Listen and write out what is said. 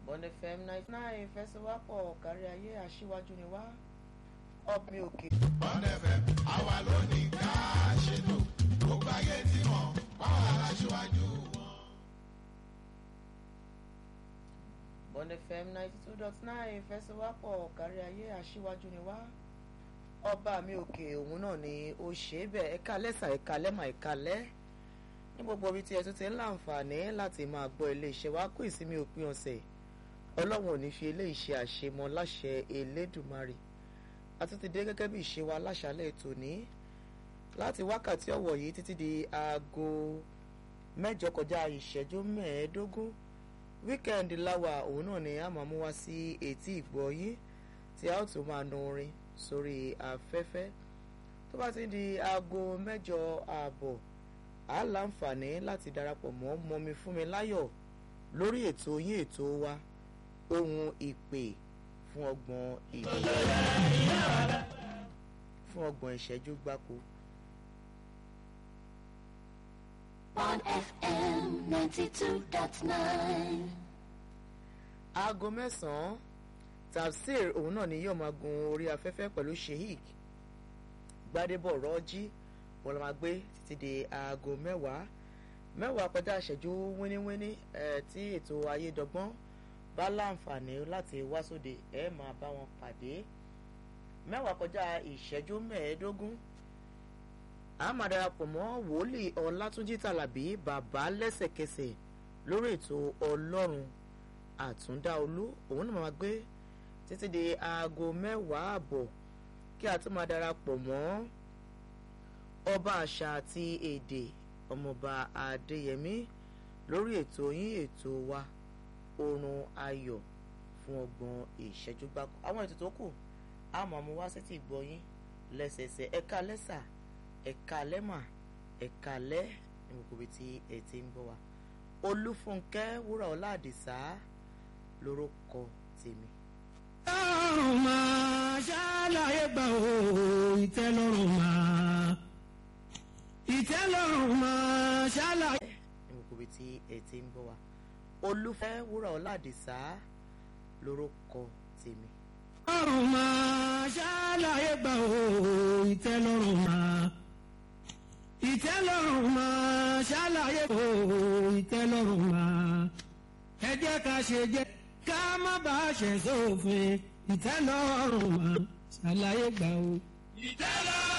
Bond FM ninety nine ìfẹsẹ̀wápọ̀ kárí ayé aṣíwájú ni wá ọ̀bẹ òkè. Bond FM àwa ló ní ká ṣètò gbogbo ayé tí mọ̀ báwa aláṣíwájú wọn. Bond FM ninety two dot nine ìfẹsẹ̀wápọ̀ kárí ayé aṣíwájú ni wá ọba mi òkè òun náà ni ó ṣe é bẹ́ẹ̀ ẹ̀ka lẹ́sà ẹ̀ka lẹ́mà ẹ̀ka lẹ́ ní gbogbo ibi tí ẹ tún ti ń láǹfààní láti máa gbọ́ iléeṣẹ́ wa kó ìsinmi òpin ọ̀sẹ̀ ọlọ́run ò ní fi eléyìí ṣe àṣemọ láṣẹ elédùmarè a tún ti dé gẹ́gẹ́ bí ìṣe wa láṣálẹ̀ tòní láti wákàtí ọ̀wọ̀ yìí títí di aago mẹ́jọ kọjá ìṣẹ́jú mẹ́ẹ̀ẹ́dógún wíkẹ́ndì láwà òun náà ni a máa mú wá sí etí ìgbọ́ yín tí a ó tún máa nu orin sórí afẹ́fẹ́ tó bá ti di aago mẹ́jọ ààbọ̀ á láǹfààní láti darapọ̀ mọ́ mọ́mi fún mi láyọ̀ lórí ètò yín ètò wa ohun ìpè fún ọgbọ̀n ìṣẹ́jú fún ọgbọ̀n ìṣẹ́jú gbáko. on FM 92.9. aago mẹ́sàn-án tafsir òun náà ni yóò máa gun orí afẹ́fẹ́ pẹ̀lú sheik gbadebo rọ́jí wọn lọ máa gbé títí di aago mẹ́wàá mẹ́wàá kọjá ìṣẹ́jú wíníwíní ẹ̀ tí ètò ayédọ́gbọ́n bá láǹfààní láti wá sóde ẹ̀ máa bá wọn pàdé mẹ́wàá kọjá ìṣẹ́jú mẹ́ẹ̀ẹ́dógún a máa darapọ̀ mọ́ wòlíì ọlátúnjí tàlàbí bàbá lẹ́sẹ̀kẹsẹ̀ lórí ètò ọlọ́run àtúndá olú òun náà máa gbé títí di aago mẹ́wàá àbọ̀ kí a tún máa darapọ̀ mọ́ ọba àṣà àti èdè ọmọọba adéyẹmí lórí ètò yín ètò wa oorun ayọ̀ fún ọgbọ̀n ìṣẹ́jú gbáko àwọn ètò tó kù a máa mú wá sétí ìgbọ́ yín lẹ́sẹẹsẹ ẹ̀ka lẹ́sà ẹ̀ka lẹ́mà ẹ̀ka lẹ́ ní gbogbo ibi tí ẹ ti ń bọ̀ wá olúfúnkẹ́ wúrà ọlá àdìsá lórúkọ tèmi. ìtẹ́lọ́rùn máa ṣàlàyé gbà ó ìtẹ́lọ́rùn máa ìtẹ́lọ́rùn máa ṣàlàyé. ní gbogbo ibi tí ẹ ti ń bọ̀ wá olúfẹ́ wúrà ọlá àdìsá lórúkọ tèmi. ìtẹ́lọ́rùn máa ṣàlàyé gbà ó ìtẹ́lọ́rùn máa ìtẹ́lọ́rùn máa ṣàlàyé ó ìtẹ́lọ́rùn máa ẹ jẹ́ ká ṣe jẹ́ ká má bàa ṣẹ̀ sófin ìtẹ́lọ́rùn máa ṣàlàyé gbà ó. ìtẹ́lọ́rùn.